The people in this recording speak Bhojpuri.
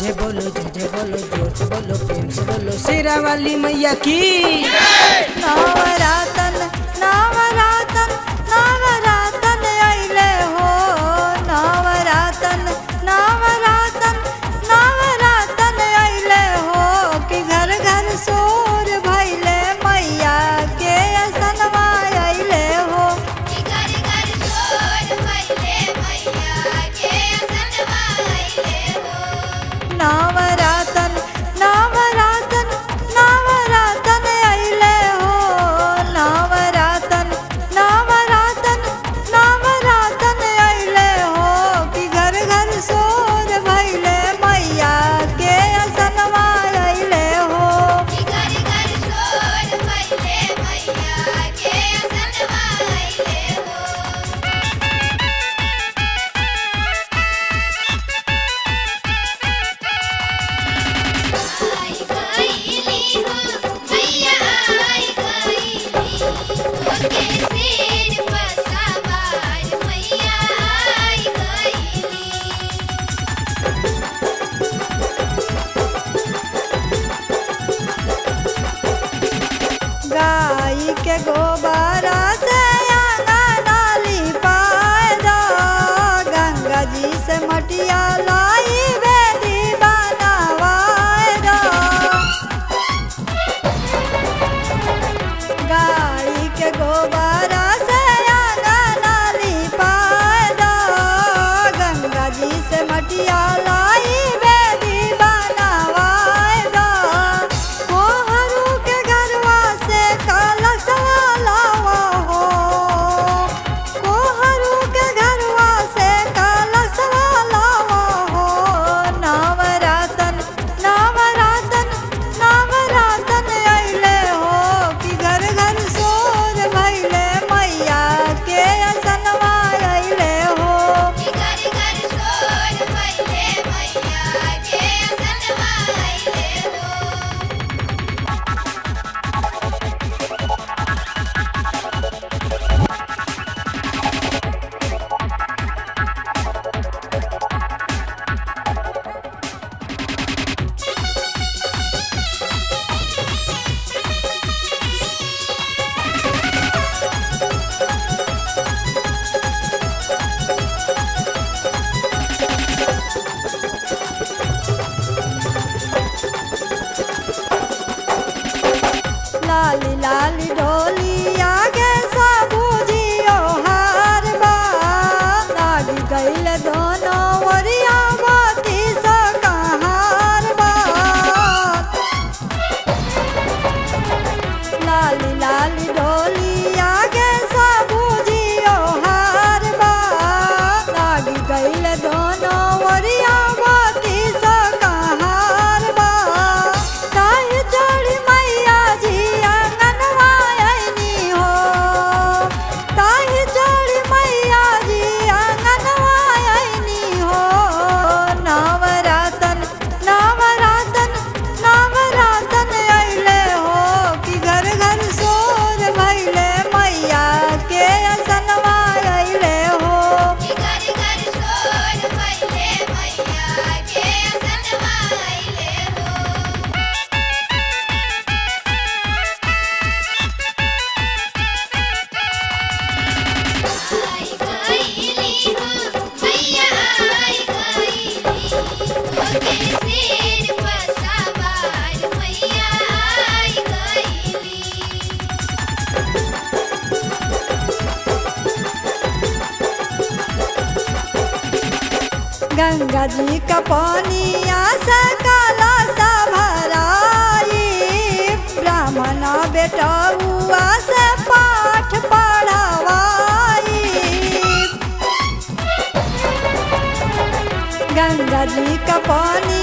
जय बोलो जय जय बोलो जोर से बोलो प्रेम से बोलो शेरा वाली मैया की नवरातन नवरातन नवरातन अइले हो नवरातन नवरातन नवरातन अइले हो कि घर घर सोर भइले मैया के असनवा अइले हो घर घर चोर भइले मैया के असनवा अइले हो नवरातन नवरातन नवरातन अइले हो नवरातन नवरातन नवरातन अइले हो कि घर घर सोर भइले मैया के असनवा अइले हो घर घर चोर भइले मैया के असनवा अइले हो आई गईली हो मैया आई गईली ओके सिर पर सवार मैया आई गईली गाय के गोबरा से आंगना लिपाए दो गंगा जी से मटिया लाई बेदी बनवाए दो गाय के गोबरा से आंगना लिपाए दो गंगा जी से मटिया लाई बेदी बनवाए दो कोहरू के घरवा से कलशवा लावा हो कोहरू के घरवा से कलशवा लावा हो नवरातन नवरातन नवरातन अइले हो कि घर घर सोर भइले मैया के असनवा अइले हो घर घर चोर भइले मैया के असनवा अइले हो लाली लाली डोली आगे सबू जियो हार बा लागी गईल दोनों वरिया बाती सा कहार बा लाली लाली डोली आगे सबू जियो हार बा लागी गईल दोनों वरिया बाती सा कहार बा काहे चढ़ी मैया जी आंगनवा अइनी हो काहे चढ़ी मैया जी आंगनवा अइनी हो नवरातन नवरातन नवरातन अइले हो कि घर घर सोर भइले मैया के असनवा अइले हो घर घर चोर भइले मैया के असनवा अइले हो आई गईली हो मैया आई गईली ओके सिर पर सवार मैया आई गईली गंगा जी का पानिया से काला सा भराई ब्राह्मण बेटा हुआ से पाठ पढ़वाई गंगा जी का पानी